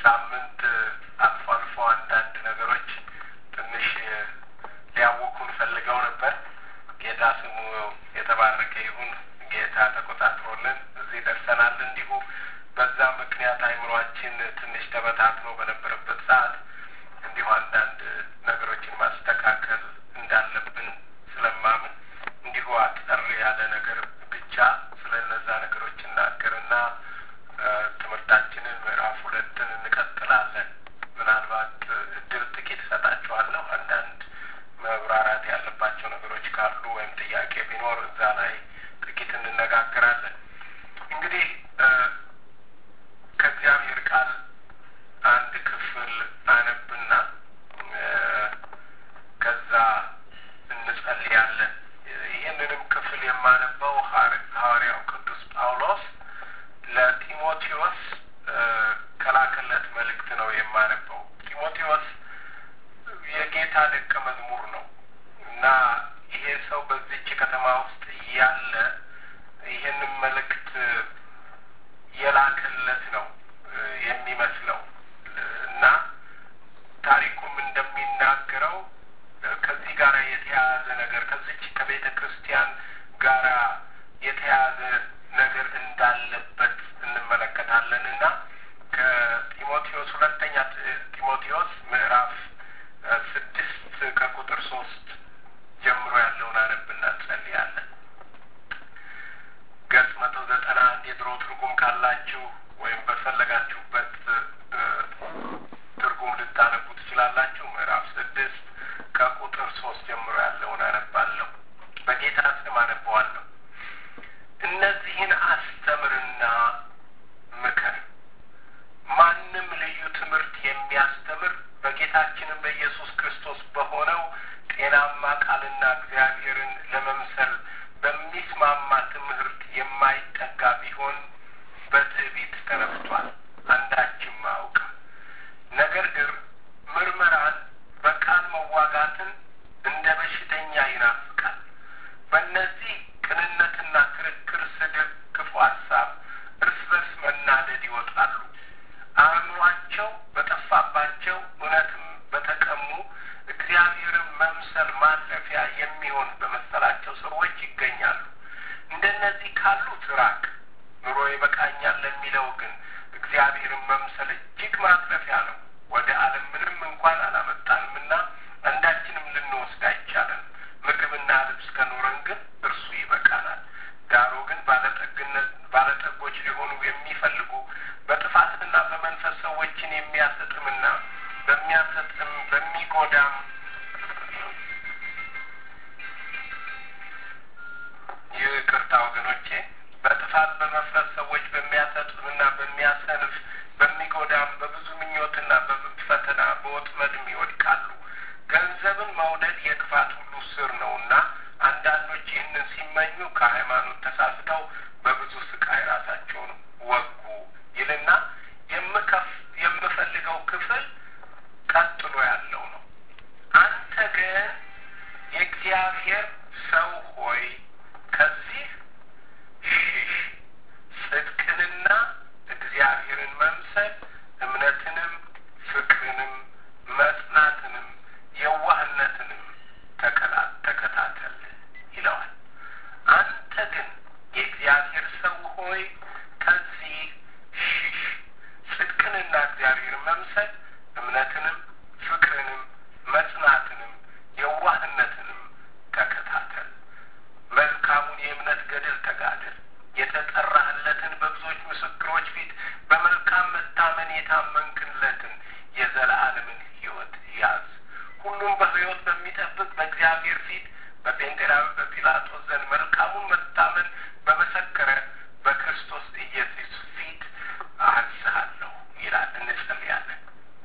ሳምንት አልፎ አልፎ አንዳንድ ነገሮች ትንሽ ሊያውኩን ፈልገው ነበር። ጌታ ስሙ የተባረከ ይሁን። ጌታ ተቆጣጥሮልን እዚህ ደርሰናል። እንዲሁ በዛ ምክንያት አይምሯችን ትንሽ ተበታትኖ በነበረበት ሰዓት እንዲሁ አንዳንድ ነገሮችን ማስተካከል እንዳለብን ስለማምን እንዲሁ አጠር ያለ ነገር ብቻ ስለ እነዛ ነገሮች እናገርና ትምህርታችንን ምዕራፍ ሁለትን እንቀጥላለን። ምናልባት እድል ጥቂት እሰጣችኋለሁ። አንዳንድ መብራራት ያለባቸው ነገሮች ካሉ ወይም ጥያቄ ቢኖር እዛ ላይ ጥቂት እንነጋገራለን። እንግዲህ ከእግዚአብሔር ቃል አንድ ክፍል አነብና ከዛ እንጸልያለን። ይህንንም ክፍል የማነበው ሐዋርያው ቅዱስ ጳውሎስ ለጢሞቴዎስ ከላከለት መልእክት ነው የማነበው። ጢሞቴዎስ የጌታ ደቀ መዝሙር ነው እና ይሄ ሰው በዚች ከተማ ውስጥ እያለ ይህንን መልእክት የላከለት ነው የሚመስለው እና ታሪኩም እንደሚናገረው ከዚህ ጋር የተያያዘ ነገር ከዚች ከቤተ ክርስቲያን ጋር የተያያዘ ነገር እንዳለበት እንመለከታለን እና ከጢሞቴዎስ ሁለተኛ ጢሞቴዎስ ምዕራፍ ስድስት ከቁጥር ሶስት ጀምሮ ያለውን አነብና እንጸልያለን። ገጽ መቶ ዘጠና አንድ የድሮ ትርጉም ካላችሁ ወይም በፈለጋችሁበት ትርጉም ልታነቡ ትችላላችሁ። ምዕራፍ ስድስት ከቁጥር ሶስት ጀምሮ ያለውን አነባለሁ። በጌታ ስም አነበዋለሁ። እነዚህን አስተምርና ምከር። ማንም ልዩ ትምህርት የሚያስተምር በጌታችንም በኢየሱስ ክርስቶስ በሆነው ጤናማ ቃልና እግዚአብሔርን ለመምሰል በሚስማማ ትምህርት የማይጠጋ ቢሆን በትዕቢት ተነፍቷል፣ አንዳችም አያውቅም። ነገር ግን ምርመራን፣ በቃል መዋጋትን እንደ በሽተኛ ይናፍቃል። በእነዚህ ቅንነትና ክርክር፣ ስድብ፣ ክፉ ሀሳብ፣ እርስ በርስ መናደድ ይወጣሉ። አእምሯቸው በጠፋባቸው እውነትም በተቀሙ እግዚአብሔርን መምሰል ማለፊያ የሚሆን በመሰላቸው ሰዎች ይገኛሉ። እንደነዚህ ካሉት ራቅ። ኑሮ ይበቃኛል ለሚለው ግን እግዚአብሔርን መምሰል እጅግ ማትረፊያ ነው። ወደ ዓለም ምንም እንኳን አላመጣንምና አንዳችንም ልንወስድ አይቻለን። ምግብና ልብስ ከኖረን ግን እርሱ ይበቃናል። ዳሩ ግን ባለጠግነት ባለጠጎች ሊሆኑ የሚፈልጉ በጥፋትና በመንፈስ ሰዎችን የሚያሰጥምና በሚያሰጥም በሚጎዳም ይቅርታ ወገኖቼ፣ በጥፋት በመፍረስ ሰዎች በሚያሰጥምና በሚያሰንፍ በሚጎዳም በብዙ ምኞትና በፈተና በወጥመድም ይወድቃሉ። ገንዘብን መውደድ የክፋት ሁሉ ስር ነውና አንዳንዶች ይህንን ሲመኙ ከሃይማኖት ተሳስተው በብዙ ስቃይ ራሳቸውን ወጉ ይልና የምከፍ የምፈልገው ክፍል ቀጥሎ ያለው ነው። አንተ ግን የእግዚአብሔር ሰው ሆይ ከዚህ ሽሽ፣ ጽድቅንና እግዚአብሔርን መምሰል እምነትንም ፍቅርንም መጽናትንም የዋህነትንም ተከታተል ይለዋል። አንተ ግን የእግዚአብሔር ሰው ሆይ ከዚህ ሽሽ፣ ጽድቅንና እግዚአብሔርን መምሰል እምነትንም ፍቅርንም መጽናትንም የዋህነትንም ተከታተል። መልካሙን የእምነት ገድል ተጋደል። የተጠራህለትን በብዙዎች ምስክሮች ፊት በመልካም መታመን የታመንክለትን የዘላለምን ሕይወት ያዝ። ሁሉም በሕይወት በሚጠብቅ በእግዚአብሔር ፊት በጴንጤናዊ በጲላጦስ ዘንድ መልካሙን መታመን በመሰከረ በክርስቶስ ኢየሱስ ፊት አዝሃለሁ ይላል። እንጸልያለን።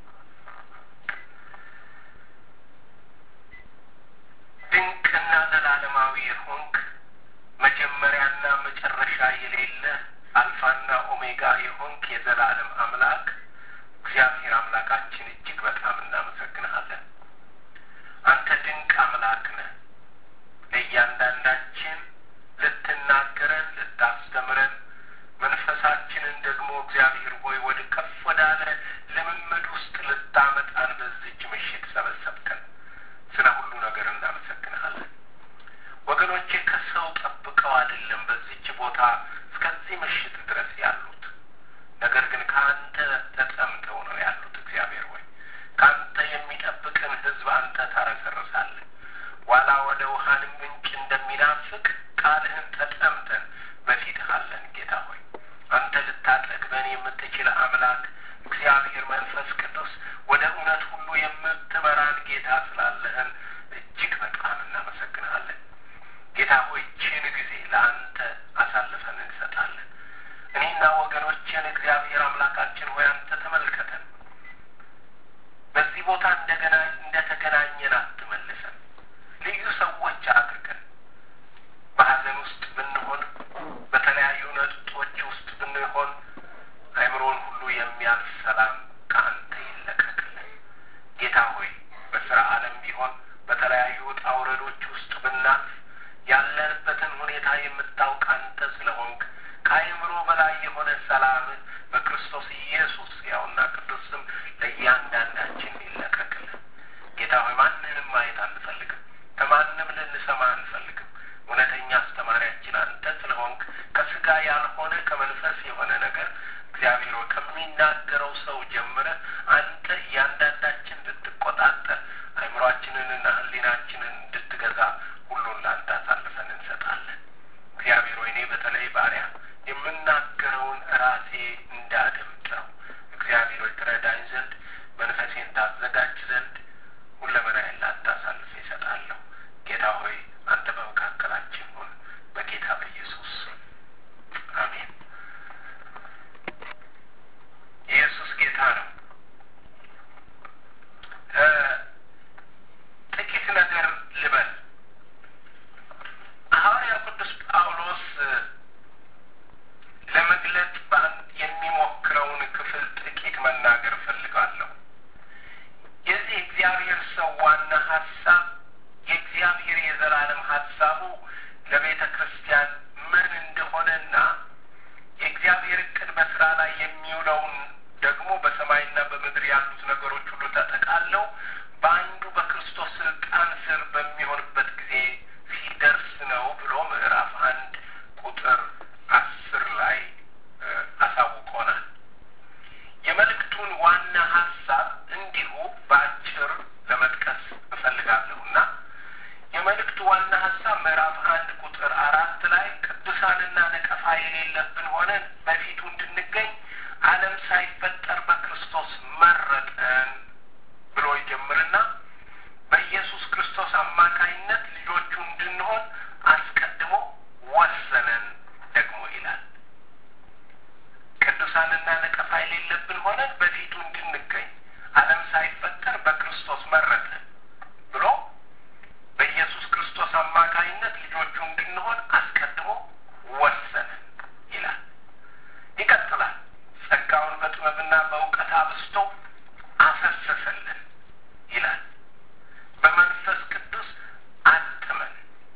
ድንቅና ዘላለማዊ የሆንክ መጀመሪያና መጨረሻ የሌለ አልፋና ኦሜጋ የሆንክ የዘላለም አምላክ እግዚአብሔር አምላካችን እጅግ በጣም እናመሰግንሃለን። አንተ ድንቅ አምላክ ነህ። ለእያንዳንዳችን ልትናገረን፣ ልታስተምረን መንፈሳችንን ደግሞ እግዚአብሔር ሆይ ወደ ከፍ ወዳለ ልምን የምትችል አምላክ እግዚአብሔር መንፈስ ቅዱስ ወደ እውነት ሁሉ የምትመራን ጌታ ስላለህን እጅግ በጣም እናመሰግንሃለን። ጌታ ሆይ ይህችን ጊዜ ለአንተ አሳልፈን እንሰጣለን። እኔና ወገኖችን እግዚአብሔር አምላካችን ሆይ አንተ ተመልከተን። በዚህ ቦታ እንደገና እንደተገናኘን አትመልሰን። ልዩ ሰዎች አድርገን በሀዘን ውስጥ ብንሆን፣ በተለያዩ ነጥጦች ውስጥ ብንሆን አእምሮን ሁሉ የሚያልፍ ሰላም ከአንተ ይለቀቅልን። ጌታ ሆይ በስራ ዓለም ቢሆን በተለያዩ ውጣ ውረዶች ውስጥ ብናልፍ ያለንበትን ሁኔታ የምታውቅ አንተ ስለሆንክ ከአእምሮ በላይ የሆነ ሰላም በክርስቶስ ኢየሱስ ያውና ቅዱስ ስም ለእያንዳንዳችን ይለቀቅልን። ጌታ ሆይ ማንንም ማየት አንፈልግም፣ ከማንም ልንሰማ አንፈልግም። እውነተኛ አስተማሪያችን አንተ ስለሆንክ ከስጋ ያልሆነ ከመንፈስ የሆነ ነገር እግዚአብሔር ሆይ ከሚናገረው ሰው ጀምረ አንተ እያንዳንዳችን እንድትቆጣጠር አእምሯችንንና ሕሊናችንን እንድትገዛ ሁሉን ለአንተ አሳልፈን እንሰጣለን። እግዚአብሔር ሆይ እኔ በተለይ ባሪያ የምናገረውን ራሴ እንዳደምጠው እግዚአብሔር ሆይ ትረዳኝ ዘንድ መንፈሴን ታዘጋጅ ዘንድ ሁለመናዬን ላንተ አሳልፌ እሰጣለሁ። ጌታ ሆይ አንተ በመካከላችን ሁን፣ በጌታ በኢየሱስ አሜን። ኢየሱስ ጌታ ነው። ጥቂት ነገር ልበል። ሐዋርያው ቅዱስ ጳውሎስ ለመግለጽ የሚሞክረውን ክፍል ጥቂት መናገር እፈልጋለሁ። የዚህ እግዚአብሔር ሰው ዋና ሀሳብ የእግዚአብሔር የዘላለም ሀሳቡ ለቤተ ክርስቲያን ምን እንደሆነና የእግዚአብሔር እቅድ በስራ ላይ የሚውለውን ደግሞ በሰማይና በምድር ያሉት ነገሮች ሁሉ ተጠቃለው በአንዱ በክርስቶስ ስልጣን ስር በሚሆንበት ጊዜ ሲደርስ ነው ብሎ ምዕራፍ አንድ ቁጥር አስር ላይ አሳውቆናል። የመልእክቱን ዋና ሀሳብ እንዲሁ በአጭር ለመጥቀስ እፈልጋለሁና የመልእክቱ ዋና ሀሳብ ምዕራፍ አንድ ቁጥር አራት ላይ ቅዱሳንና ነቀፋ የሌለብን ሆነን በፊቱ እንድንገኝ ዓለም ሳይፈጠር በክርስቶስ መረጠን ብሎ ይጀምርና በኢየሱስ ክርስቶስ አማካይነት ልጆቹ እንድንሆን አስቀድሞ ወሰነን ደግሞ ይላል። ቅዱሳንና ነቀፋ የሌለብን ሆነን በፊቱ እንድንገኝ ዓለም ሳይፈጠር በክርስቶስ መረጠን ብሎ በኢየሱስ ክርስቶስ አማካይነት ልጆቹ እንድንሆን አስቀድሞ ወሰነን ይላል። ይቀጥላል። ጸጋውን በጥበብና በእውቀት አብስቶ አፈሰሰልን ይላል። በመንፈስ ቅዱስ አጥመን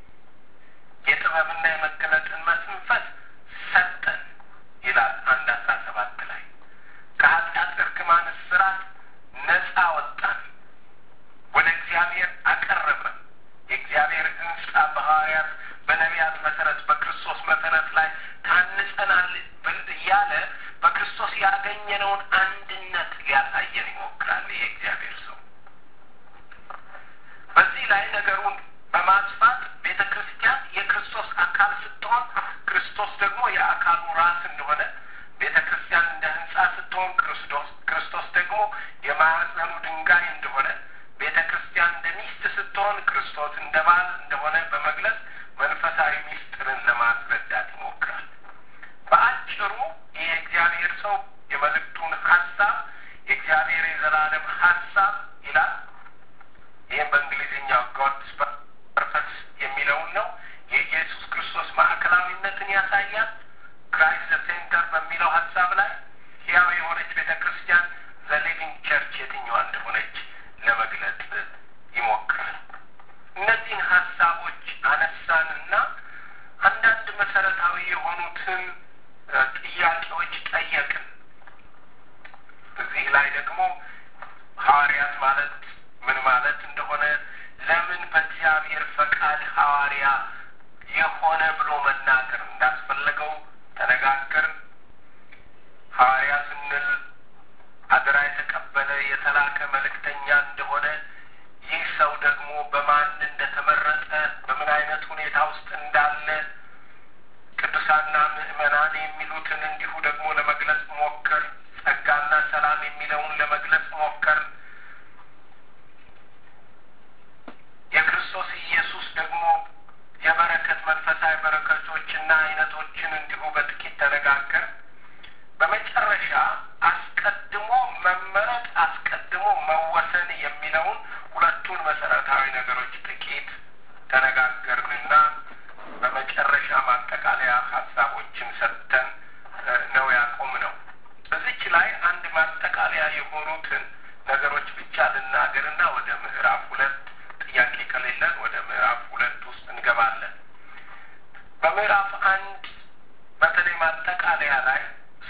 የጥበብና የመገለጥን መንፈስ ሰጠን ይላል አንድ አስራ ሰባት ላይ ከኃጢአት እርግማን እስራት ነጻ ወጣን፣ ወደ እግዚአብሔር አቀረበን። የእግዚአብሔር ሕንጻ በሐዋርያት በነቢያት መሰረት በክርስቶስ መሰረት ላይ ታንጸናል ብል እያለ በክርስቶስ ያገኘነውን አንድነት ሊያሳየን ይሞክራል። ይሄ እግዚአብሔር ሰው በዚህ ላይ ነገሩን በማስፋት ቤተ ክርስቲያን የክርስቶስ አካል ስትሆን ክርስቶስ ደግሞ የአካሉ ራስ እንደሆነ ቤተ ክርስቲያን እንደ ህንጻ ስትሆን ክርስቶስ ክርስቶስ ደግሞ የማዕዘኑ ድንጋይ እንደሆነ ቤተ ክርስቲያን እንደ ሚስት ስትሆን ክርስቶስ እንደ ባል እንደሆነ በመግለጽ መንፈሳዊ ሚስጥርን ለማስረዳት ይሞክራል። በአጭሩ ይህ የእግዚአብሔር ሰው የመልእክቱን ሀሳብ የእግዚአብሔር የዘላለም ሀሳብ ይላል። ይህም በእንግሊዝኛው ጎድስ ፐርፐስ የሚለውን ነው። የኢየሱስ ክርስቶስ ማዕከላዊነትን ያሳያል። ክራይስት ሴንተር በሚለው ሀሳብ ላይ ሕያው የሆነች ቤተ ክርስቲያን ዘ ሊቪንግ ቸርች የትኛዋ እንደሆነች ለመግለጽ ይሞክራል። እነዚህን ሀሳቦች አነሳንና አንዳንድ መሰረታዊ የሆኑትን ጥያቄዎች ጠየቅን። እዚህ ላይ ደግሞ ሐዋርያት ማለት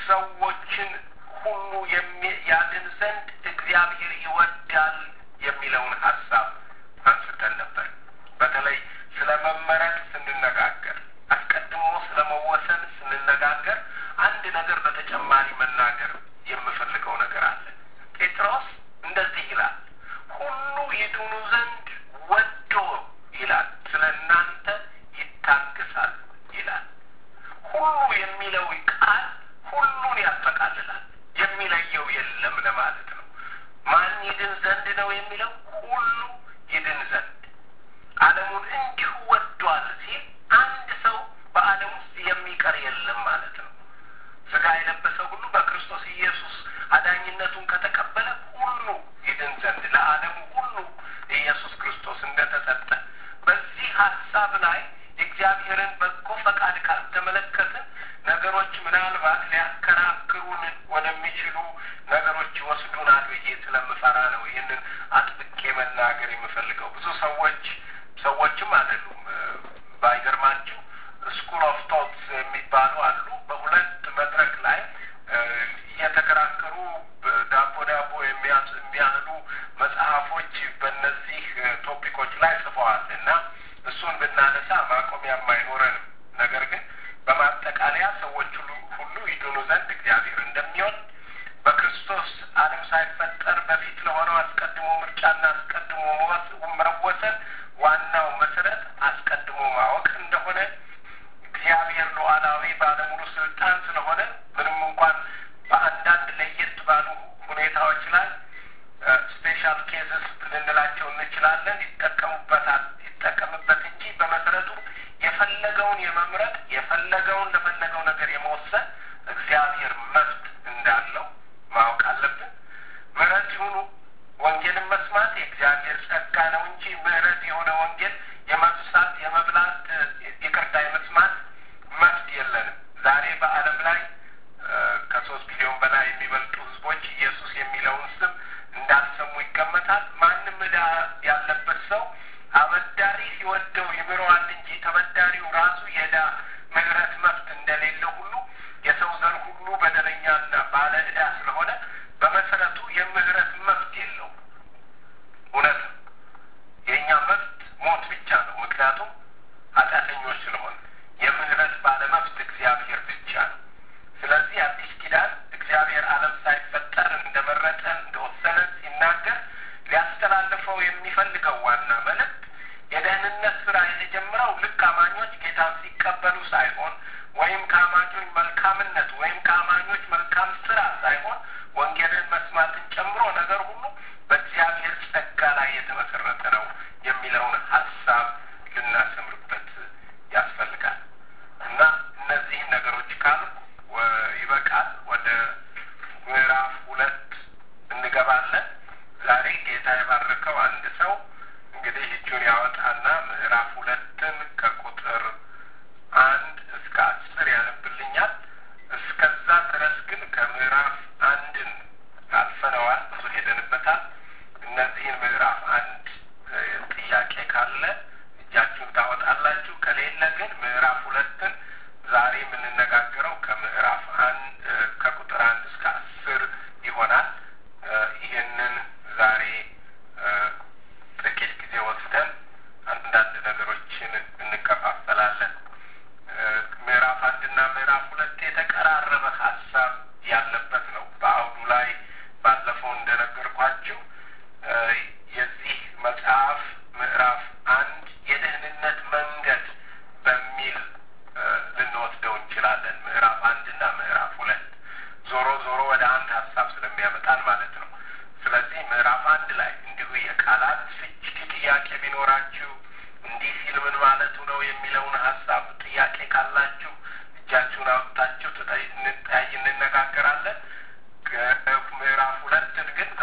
ሰዎችን ሁሉ ያድን ዘንድ እግዚአብሔር ይወዳል የሚለውን ሀሳብ አንስተን ነበር። በተለይ ስለ መመረጥ ስንነጋገር፣ አስቀድሞ ስለ መወሰን ስንነጋገር አንድ ነገር በተጨማሪ መናገር የምፈልገው ነገር አለ። ጴጥሮስ እንደዚህ ይላል፣ ሁሉ ይድኑ ዘንድ ወዶ ይላል፣ ስለ እናንተ ይታገሳል ይላል። ሁሉ የሚለው ቃል ሁሉን ያጠቃልላል። የሚለየው የለም ለማለት ነው። ማን ይድን ዘንድ ነው የሚለው ሁሉ ይድን ዘንድ ዓለሙን እንዲሁ ወዷል ሲል አንድ ሰው በዓለም ውስጥ የሚቀር የለም ማለት ነው። ስጋ የለበሰ ሁሉ በክርስቶስ ኢየሱስ አዳኝነቱን ከተቀበለ ሁሉ ይድን ዘንድ ለዓለሙ ሁሉ ኢየሱስ ክርስቶስ እንደተሰጠ በዚህ ሀሳብ ላይ የእግዚአብሔርን በጎ ፈቃድ ካልተመለከትን ነገሮች ምናልባት ሊያከራክሩን ወደሚችሉ ነገሮች ይወስዱናል ብዬ ስለምፈራ ነው ይህንን አጥብቄ መናገር የምፈልገው። ብዙ ሰዎች ሰዎችም አይደሉም ባይገርማችሁ ስኩል ኦፍ ቶትስ የሚባሉ አሉ። በሁለት መድረክ ላይ እየተከራከሩ ዳቦ ዳቦ የሚያህሉ መጽሐፎች በእነዚህ ቶፒኮች ላይ ጽፈዋል እና እሱን ብናነሳ ማቆሚያም አይኖረንም። ነገር ግን በማጠቃለያ ሰዎች ሁሉ ሁሉ ይድኑ ዘንድ እግዚአብሔር እንደሚወድ በክርስቶስ ዓለም ሳይፈጠር በፊት ለሆነው አስቀድሞ ምርጫና አስቀድሞ መወሰን ዋናው መሰረት አስቀድሞ ማወቅ እንደሆነ እግዚአብሔር ሉዓላዊ ባለሙሉ ስልጣን ስለሆነ ምንም እንኳን በአንዳንድ ለየት ባሉ ሁኔታዎች ላይ ስፔሻል ኬዝስ ልንላቸው እንችላለን ይጠቀሙበታል ይጠቀምበት እንጂ በመሰረቱ የፈለገውን የመምረጥ የፈለገውን ለፈለገው ነገር የመወሰን እግዚአብሔር መብት እንዳለው ማወቅ አለብን። ምሕረት ይሁኑ ወንጌልን መስማት የእግዚአብሔር ጸጋ ነው እንጂ ምሕረት የሆነ ወንጌል የመብሳት የመብላት ይቅርታ የመስማት መብት የለንም። ዛሬ በዓለም ላይ ከሶስት ቢሊዮን በላይ የሚበልጡ ሕዝቦች ኢየሱስ የሚለውን ስም እንዳልሰሙ ይገመታል። ማንም ዕዳ ያለበት ሰው አበዳሪ ሲወደው ይምረዋል እንጂ ተበዳሪው ራሱ የዕዳ ምሕረት መብት እንደሌለው ሁሉ የሰው ዘር ሁሉ በደለኛና ባለ ዕዳ ስለሆነ በመሰረቱ የምህረት መብት የለውም። እውነት ነው። የእኛ መብት ሞት ብቻ ነው። ምክንያቱም ኃጢአተኞች ስለሆነ የምህረት ባለመብት እግዚአብሔር ብቻ ነው። ስለዚህ አዲስ ኪዳን እግዚአብሔር ዓለም ሳይፈጠር እንደመረጠን እንደወሰነን ሲናገር ሊያስተላልፈው የሚፈልገው ዋና መልእክት የደህንነት ስራ የተጀመረው ልክ አማኞች ጌታን ሲቀበሉ ሳይሆን ወይም ከአማኞች መልካምነት ወይም ከአማኞች መልካም ስራ ሳይሆን ወንጌልን መስማትን ጨምሮ ነገር ሁሉ በእግዚአብሔር ጸጋ ላይ የተመሰረተ ነው የሚለውን ሀሳብ ልናሰምርበት ያስፈልጋል እና እነዚህን ነገሮች ካሉ ይበቃል። ወደ ምዕራፍ ሁለት እንገባለን። ዛሬ ጌታ የባረከው አንድ ሰው እንግዲህ እጁን ያወጣና ምዕራፍ ሁለትን ከቁጥር አንድ እስከ አስር ያነብልኛል። እስከዛ ድረስ ግን ከምዕራፍ አንድን አልፈነዋል፣ ብዙ ሄደንበታል። እነዚህን ምዕራፍ አንድ ጥያቄ ካለ እጃችሁን ታወጣላችሁ። ከሌለ ግን ምዕራፍ ሁለትን ዛሬ የምንነጋገረው ከምዕራፍ አንድ ከቁጥር አንድ እስከ አስር ይሆናል። ይህንን ዛሬ ጥቂት ጊዜ ወስደን አንዳንድ ነገሮችን እንከፋፈላለን። ምዕራፍ አንድና ምዕራፍ ሁለት የተቀራረበ ሀሳብ ያለበት ነው። በአውዱ ላይ ባለፈው እንደነገርኳችሁ የዚህ መጽሐፍ ምዕራፍ አንድ የደህንነት መንገድ በሚል ልንወስደው እንችላለን። ምዕራፍ አንድና ምዕራፍ ሁለት ዞሮ ዞሮ ወደ አንድ ሀሳብ ስለሚያመጣን ማለት ነው። ስለዚህ ምዕራፍ አንድ ላይ እንዲሁ የቃላት ፍቺ ጥያቄ ቢኖራችሁ እንዲህ ሲል ምን ማለቱ ነው የሚለውን ሀሳብ ጥያቄ ካላችሁ እጃችሁን አውጥታችሁ እንጠያይ፣ እንነጋገራለን። ምዕራፍ ሁለትን ግን